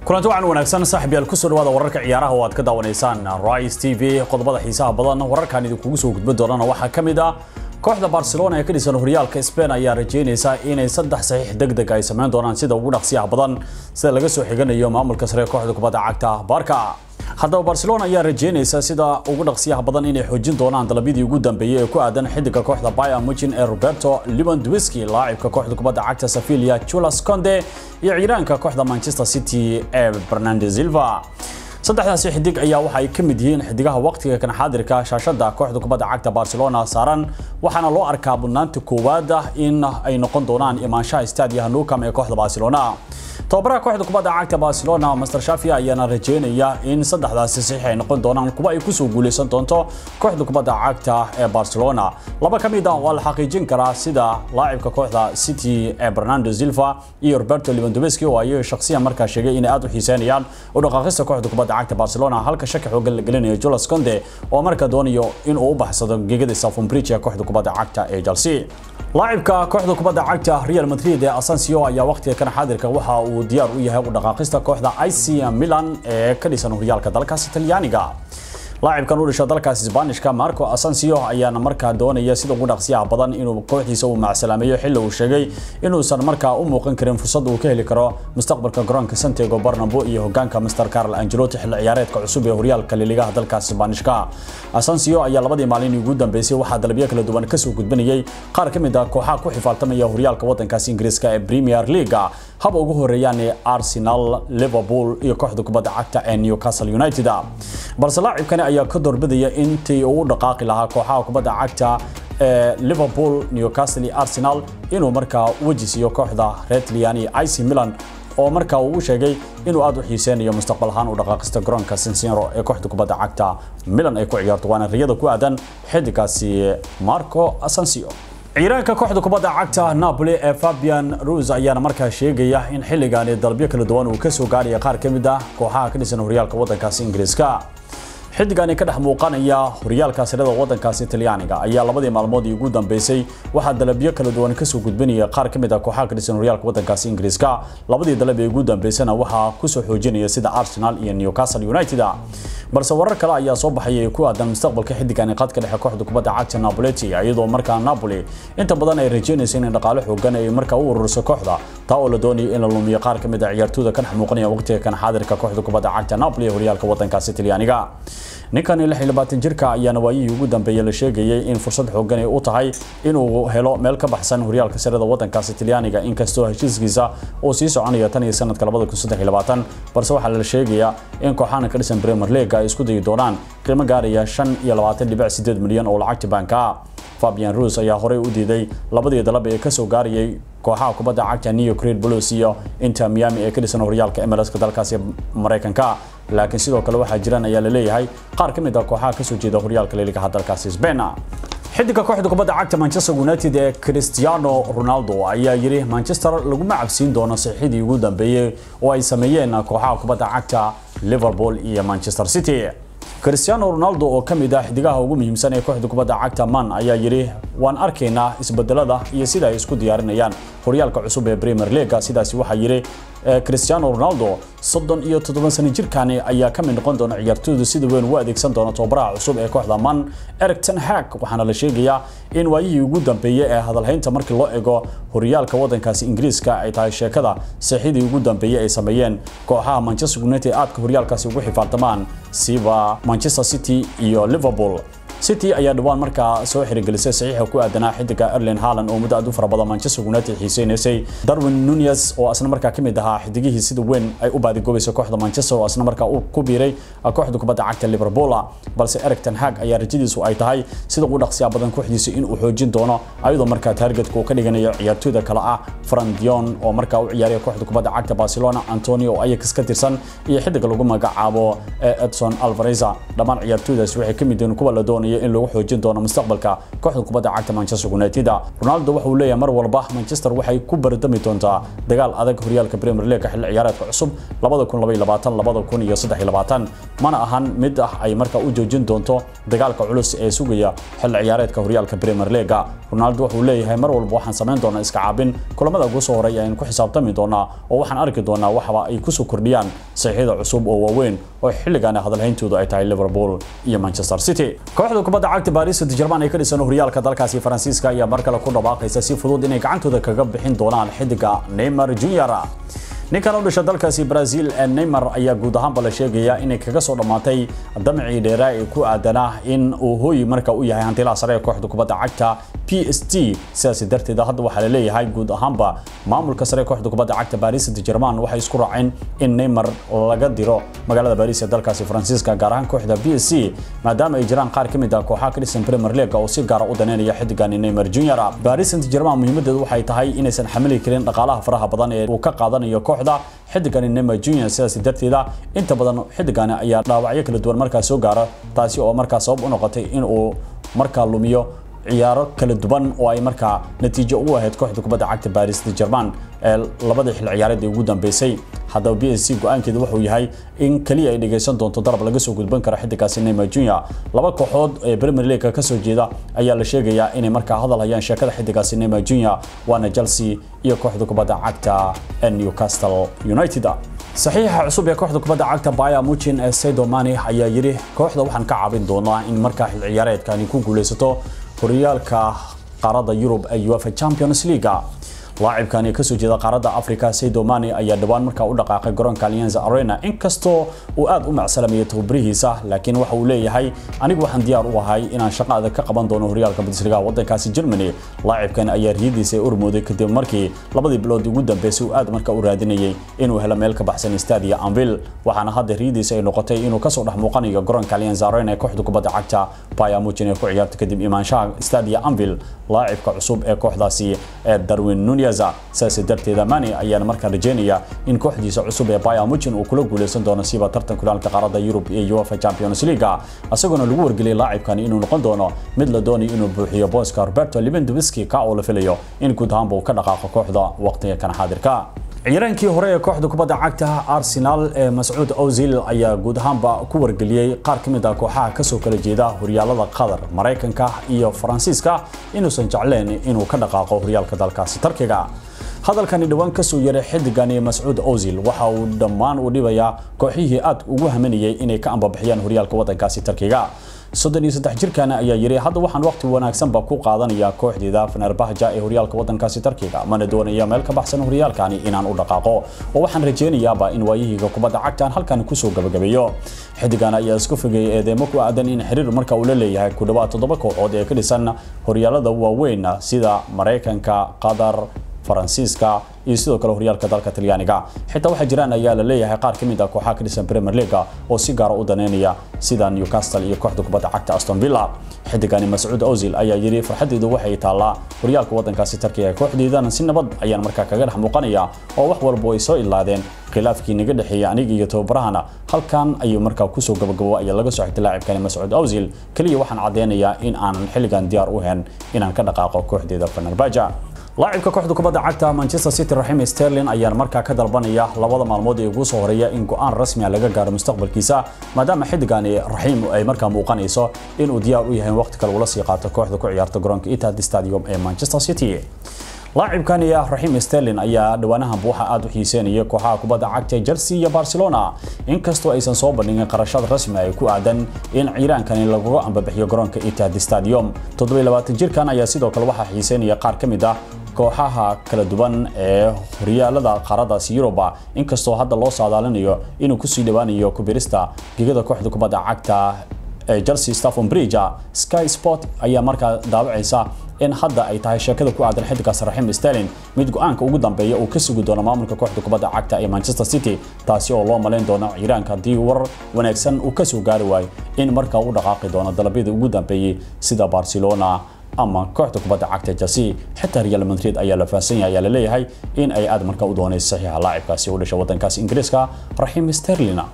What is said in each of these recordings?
kulanti waxaan wanaagsan saaxib yaal kusoo dhawaada wararka ciyaaraha oo aad ka daawanaysaan Rise TV qodobada xiisaha badan wararkan idinkugu soo gudbin doonana waxaa ka mid ah kooxda Barcelona ee ka dhisan horyaalka Spain ayaa rajeynaysa inay saddex saxiix degdeg ay sameyn doonaan sida ugu dhaqsiyaha badan sida laga soo xiganayo maamulka sare ee kooxda kubadda cagta Barca haddaba Barcelona ayaa rajeynaysa sida ugu dhaqsiyaha badan inay xoojin doonaan dalabyadii ugu dambeeyay ee ku aadan xidiga kooxda Bayern Munich ee Roberto Lewandowski laacibka kooxda kubadda cagta Sevilla Jules Kounde iyo ciidaanka kooxda Manchester City ee Bernardo Silva saddexdaasi xidig ayaa waxa ay ka mid yihiin xidigaha waqtiga kan xaadirka shaashada kooxda kubadda cagta Barcelona saaran waxaana loo arkaa budnaanta koowaad in ay noqon doonaan imaanshaha staadiyaha Nou Camp ee kooxda Barcelona tababaraha kooxda kubadda cagta Barcelona Master Xavi ayaana rajeynaya in saddexdaasi saxiix ay noqon doonaan kuwa ay kusoo guuleysan doonto kooxda kubadda cagta ee Barcelona laba ka mid ah waa la xaqiijin karaa sida laacibka kooxda City ee Bernardo Silva iyo Roberto Lewandowski oo ay shakhsiyan markaa sheegay inay aad u xiiseynayaan u dhaqaaqista kooxda kubadda cagta Barcelona halka shaki xooggan la gelinayo Jules Kounde oo markaa doonayo in uu u baxsado gegada Stamford Bridge ee kooxda kubadda cagta ee Chelsea laacibka kooxda kubadda cagta Real Madrid ee Asensio ayaa waqtiga kan xaadirka waxa uu diyaar u yahay u dhaqaaqista kooxda AC Milan ee ka dhisan horyaalka dalkaasi Talyaaniga laacibkan u dhashay dalkaas Isbaanishka Marco Asensio ayaana markaa doonaya sida ugu dhaqsiyaha badan inuu kooxdiisa uu macsalaameeyo xilli uu sheegay inuusan markaa u muuqan karin fursad uu ka heli karo mustaqbalka garoonka Santiago Bernabeu iyo hogaanka Mr. Carlo Ancelotti xilli ciyaareedka cusub ee horyaalka liigaha dalkaas Isbaanishka Asensio ayaa labadii maalin ugu dambeysay waxaa dalabyo kala duwan ka soo gudbinayay qaar ka mid ah kooxaha ku xifaaltamaya horyaalka wadankaas Ingiriiska ee Premier League haba ugu horeeyaan Arsenal, Liverpool iyo kooxda kubadda cagta ee Newcastle United balse laacibkani ayaa ka doorbidaya intii uu dhaqaaqi lahaa kooxaha kubadda cagta ee Liverpool, Newcastle iyo Arsenal inuu markaa wajisiyo kooxda Red Lion iyo AC Milan oo markaa uu sheegay inuu aad u xiiseynayo mustaqbal ahaan u dhaqaaqista garoonka San Siro ee kooxda kubadda cagta Milan ay ku ciyaarto waana riyada ku aadan xidigaasi Marco Asensio ciidaanka kooxda kubadda cagta Napoli ee Fabian Ruiz ayaana markaa sheegaya in xilligan dalabyo kala duwan uu ka soo gaaraya qaar ka mid ah kooxaha ka dhisan horyaalka wadankaasi Ingiriiska xidigani ka dhex muuqanaya horyaalka sirada wadankaasi Talyaaniga ayaa labadii maalmood ugu dambeysay waxa dalabyo kala duwan ka soo gudbinaya qaar ka mid ah kooxaha ka dhisan horyaalka wadankaasi Ingiriiska labadii dalab ee ugu dambeysana waxa ku soo xoojinaya sida Arsenal iyo Newcastle United balse warar kale ayaa soo baxay ku aadan mustaqbalka xidigani qadka dhexe kooxda kubadda cagta Napoli iyadoo markaa Napoli inta badan ay rajeynayso in dhaqaale xoogan ay markaa u ururiso kooxda taa oo la doonayo in la lumiyo qaar ka mid ah ciyaartooyda kan muuqanaya waqtiga kan xaadirka kooxda kubadda cagta Napoli ee horyaalka wadankaasi Talyaaniga ninkan 26 jirka ayaana waayihii ugu dambeeyay la sheegayay in fursad xoogan ay u tahay inuu helo meel ka baxsan horyaalka sirada wadankaasi Talyaaniga inkastoo heshiiskiisa uu sii soconayo tan iyo sanadka 2023 balse waxaa la sheegayaa in kooxaha ka dhisan Premier League ay isku dayi doonaan qiimo gaaraya 25.8 milyan oo lacagta banka Fabian Ruiz ayaa horey u diiday labadii dalab ee ka soo gaarayay kooxaha kubadda cagta New Creed Blues iyo Inter Miami ee ka dhisan horyaalka MLS-ka dalkaasi Mareykanka laakiin sidoo kale waxaa jiraan ayaa la leeyahay qaar ka mid ah kooxaha ka soo jeeda horyaalka liigaha dalkaasi Spain xidiga kooxda kubadda cagta Manchester United ee Cristiano Ronaldo ayaa yiri Manchester laguma cabsiin doono saxiixdii ugu dambeeyay oo ay sameeyeen kooxaha kubadda cagta Liverpool iyo Manchester City Cristiano Ronaldo oo kamid ah xidigaha ugu muhiimsan ee kooxda kubadda cagta Man ayaa yiri waan arkaynaa isbedelada iyo sida ay isku diyaarinayaan horyaalka cusub ee Premier League sidaasi waxa yiri Cristiano Ronaldo soddon iyo toddoban sano jirkaani ayaa ka mid noqon doona ciyaartooyda sida weyn u adeegsan doona tababaraha cusub ee kooxda Man Erik ten Hag waxaana la sheegayaa in waayihii ugu dambeeyay ee hadalhaynta markii loo eego horyaalka wadankaasi Ingiriiska ay tahay sheekada saxiixdii ugu dambeeyay ay sameeyeen kooxaha Manchester United aadka horyaalkaasi ugu xifaaltamaan siba Manchester City iyo Liverpool City ayaa dhawaan markaa soo xirigelisay saxiixa ku aadanaa xidiga Erling Haaland oo muddo aad u fara badan Manchester United xiiseynaysay Darwin Nunez oo asna markaa ka mid ahaa xidigihii sida weyn ay u baadigoobayso kooxda Manchester oo asna markaa uu ku biiray kooxda kubadda cagta Liverpool balse Erik ten Hag ayaa rajadiisu ay tahay sida ugu dhaqsiya badan kooxdiisa in uu xoojin doono ayadoo markaa targetka uu ka dhiganayo ciyaartooyda kale ah Fran Dion oo markaa u ciyaaraya kooxda kubadda cagta Barcelona Antonio oo Ajax ka tirsan iyo xidiga lagu magacaabo Edson Alvarez dhammaan ciyaartooydaas waxay ka mid yihiin kuwa la doonaya filayo in lagu xoojin doono mustaqbalka kooxda kubadda cagta manchester united ronaldo waxa uu leeyahay mar walba manchester waxay ku bardami doontaa dagaal adag horyaalka premier league xilli ciyaareedka cusub mana ahan mid ah ay markaa u joojin doonto dagaalka culus ee sugaya xilli ciyaareedka horyaalka premier league ronaldo wuxuu leeyahay mar walba waxaan samayn doonaa iska caabin kulamada ugu soo horeeya ayaan ku xisaabtami doonaa oo waxaan arki doonaa waxba ay kusoo kordhiyaan saxiixyada cusub oo waaweyn oo xilligan hadalhayntoodu ay tahay liverpool iyo manchester city kooxda kubadda cagta paris saint germain ay ka dhisan horyaalka dalkaasi faransiiska ayaa mar kale ku dhawaaqaysa si fudud inay gacantooda kaga bixin doonaan xidiga neymar junior ninkan u dhasha dalkaasi brazil ee neymar ayaa guud ahaanba la sheegaya inay kaga soo dhammaatay damcii dheeraa ee ku aadanaa in uu hooyi marka u yahay hantilaha sare ee kooxda kubadda cagta p s t sidaas darteed hadda waxaa la leeyahay guud ahaanba maamulka sare ee kooxda kubadda cagta paris saint germain waxay isku raaceen in neymar laga diro magaalada paris ee dalkaasi faransiiska gaar ahaan kooxda p s c maadaama ay jiraan qaar ka mid ah kooxaha ka dhisan premier league oo si gaara u daneynaya xidigani neymar junior paris saint germain muhiimadeedu waxay tahay inaysan xamili karin dhaqaalaha faraha badan ee uu ka qaadanayo kooxda xidigani neymar junior sidaas darteeda inta badan xidigani ayaa dhaawacyo kala duwan markaa soo gaara taasi oo markaa sabab u noqotay in uu markaa lumiyo ciyaaro kala duwan oo ay markaa natiijo u ahayd kooxda kubadda cagta paris saint germain ee labadii xil ciyaareed ee ugu dambeysay haddaba b s c go-aankeedu wuxuu yahay in kaliya ay dhegaysan doonto darab laga soo gudban karo xidigaasi neymar junior laba kooxood ee premier league ka soo jeeda ayaa la sheegayaa inay markaa hadal hayaan sheekada xidigaasi neymar junior waana chelsea iyo kooxda kubadda cagta ee newcastle united saxiixa cusub ee kooxda kubadda cagta baya muchin ee saidomani ayaa yidhi kooxda waxaan ka caabin doonaa in markaa xil ciyaareedkani ku guuleysato horyaalka qaaradda yurub ee uefa champions league laacibkani kasoo jeeda qaaradda africa saidomani ayaa dhawaan markaa u dhaqaaqay garoonka allianza arena inkastoo uu aad u macsalameeyay tababarihiisa laakiin waxa uu leeyahay anigu waxaan diyaar u ahay inaan shaqo adag ka qaban doono horyaalka bundesliga waddankaasi germany laacibkan ayaa riyadiisa urmooday kadib markii labadii bilood ugu dambeysay uu aad markaa u raadinayay inuu helo meel ka baxsan stadia anvil waxaana hadda riyadiisa ay noqotay inuu kasoo dhex muuqanayo garoonka allianza arena ee kooxda kubadda cagta baya muchin ee ku ciyaarta kadib imaanshaha stadia anvil laacibka cusub ee kooxdaasi ee darwin nunes sidaas darteeda mani ayaan markaa rajeynaya in kooxdiisa cusub ee Bayern Munich uu kula guuleysan doono siba tartan kulaalka qaaradda Yurub ee UEFA Champions League asaguna lagu wargeliyay laacibkan inuu noqon doono mid la doonayo inuu buuxiyo booska Roberto Lewandowski ka oo la filayo in guud ahaan uu ka dhaqaaqo kooxda waqtiga kan xaadirka ciyaaraankii hore ee kooxda kubadda cagta Arsenal ee Mas'uud Ozil ayaa guud ahaanba ku wargeliyay qaar ka mid ah kooxaha ka soo kala jeeda horyaalada Qatar, Mareykanka iyo Faransiiska inuusan jecleen inuu ka dhaqaaqo horyaalka dalkaasi Turkiga. hadalkani dhawaan ka soo yaray xidigani Mas'uud Ozil waxa uu dhammaan u dhibayaa kooxihii aad ugu hamanayay inay ka ambabixiyaan horyaalka waddankaasi Turkiga. soddon iyo saddex jirkan ayaa yiri hadda waxaan waqti wanaagsanba ku qaadanayaa kooxdeeda Fenerbahce ee horyaalka waddankaasi Turkiga mana doonaya meel ka baxsan horyaalkani inaan u dhaqaaqo oo waxaan rajeynayaaba in waayihiga kubadda cagta halkan ku soo gabagabeeyo xidigan ayaa isku fogay eedeemo ku aadan in xiriir marka uu la leeyahay ku dhawaad toddoba kooxood ee ka dhisan horyaalada waaweyn sida Mareykanka Qatar faransiiska iyo sidoo kale horyaalka dalka talyaaniga xitaa waxaa jiraan ayaa la leeyahay qaar ka mid ah kooxaha ka dhisan premier league oo si gaara u daneynaya sida newcastle iyo kooxda kubadda cagta aston villa xidigani mascuud ozil ayaa yidhi farxaddeedu waxay taallaa horyaalka waddankaasi tarkiga kooxdeedana si nabad ayaan markaa kaga dhex muuqanaya oo wax walba ay soo ilaadeen khilaafkii naga dhexeeyay aniga iyo tababarahana halkan ayuu markaa kusoo gabagabo ayaa laga soo xigtay laacibkani mascuud ozil kaliya waxaan caddeynayaa in aanan xilligan diyaar u hayn inaan ka dhaqaaqo kooxdeeda fenerbahce laacibka kooxda kubadda cagta Manchester City Raheem Sterling ayaa markaa ka dalbanaya labada maalmood ee ugu soo horeeya in go'aan rasmi ah laga gaaro mustaqbalkiisa maadaama xidigani Raheem ay markaa muuqanayso in uu diyaar u yahay waqti kale ula sii qaato kooxda ku ciyaarta garoonka Etihad Stadium ee Manchester City laacibkan iyo Raheem Sterling ayaa dhawaanahan buuxa aad u xiiseynaya kooxaha kubadda cagta Chelsea iyo Barcelona inkastoo aysan soo bandhigin qarashad rasmi ay ku aadan in ciiraankani lagu ambabixiyo garoonka Etihad Stadium 27 jirkan ayaa sidoo kale waxa xiiseynaya qaar ka mid ah kooxaha kala duwan ee horyaalada qaaradaasi Yuruba inkastoo hadda loo saadaalinayo inuu ku sii dhawaanayo kubirista gigada kooxda kubadda cagta ee Chelsea Stamford Bridge Sky Sport ayaa markaa daawacaysa in hadda ay tahay sheekada ku aadan xidigaas Raheem Sterling mid go'aanka ugu dambeeya uu ka sugi doono maamulka kooxda kubadda cagta ee Manchester City taasi oo loo maleyn doono ciiraanka haddii war wanaagsan uu ka soo gaari waayo in markaa uu dhaqaaqi doono dalabyada ugu dambeeyay sida Barcelona ama kooxda kubadda cagta Chelsea xitaa Real Madrid ayaa la faahsan yahay ayaa la leeyahay in ay aad markaa u doonayso saxiixa laacibkaasi u dhashay waddankaas Ingiriiska Raheem Sterling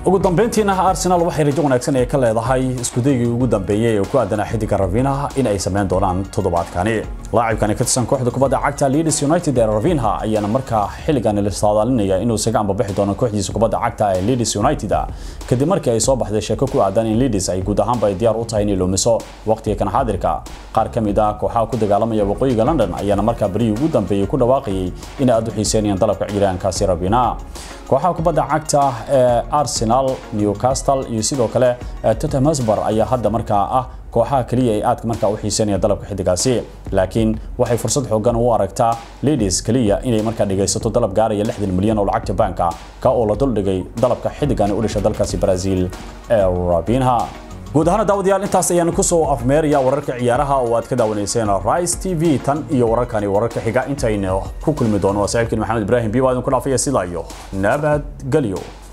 ugu dambeyntiina arsenal waxay rajo wanaagsan ee ka leedahay iskudaygii ugu dambeeyey ee ku aadanaa xidiga ravinaha in ay sameyn doonaan toddobaadkani laacibkani ka tirsan kooxda kubadda cagta leeds united ee ravinha ayaana markaa xilligan la saadaalinaya inuu isaga ambabixi doono kooxdiisa kubadda cagta ee leeds united kadib markii ay soo baxday sheeko ku aadan in leeds ay guud ahaanba ay diyaar u tahay inay lumiso waqtiga kan xaadirka qaar ka mid ah kooxaha ku dagaalamaya waqooyiga london ayaana markaa berihii ugu dambeeyey ku dhawaaqayay inay aad u xiiseynayaan dalabka ciiraankaasi ravina kooxaha kubadda cagta ee arsenal newcastle iyo sidoo kale tottenham hotspur ayaa hadda markaa ah kooxaha kaliya ay aadka markaa u xiiseynaya dalabka xidigaasi laakiin waxay fursad xoogan u aragtaa ladies kaliya inay markaa dhigaysato dalab gaaraya lixdan milyan oo lacagta baanka ka oo la duldhigay dalabka xidigani u dhasha dalkaasi brazil ee rabinha guud ahaan daawadayaal intaas ayaan kusoo afmeeraya wararka ciyaaraha oo aad ka daawanayseen rice t v tan iyo wararkani wararka xiga intaynu ku kulmi doono waa saaxiibkiin maxamed ibraahim biyo aadin ku dhaafaya sidaa iyo nabadgelyo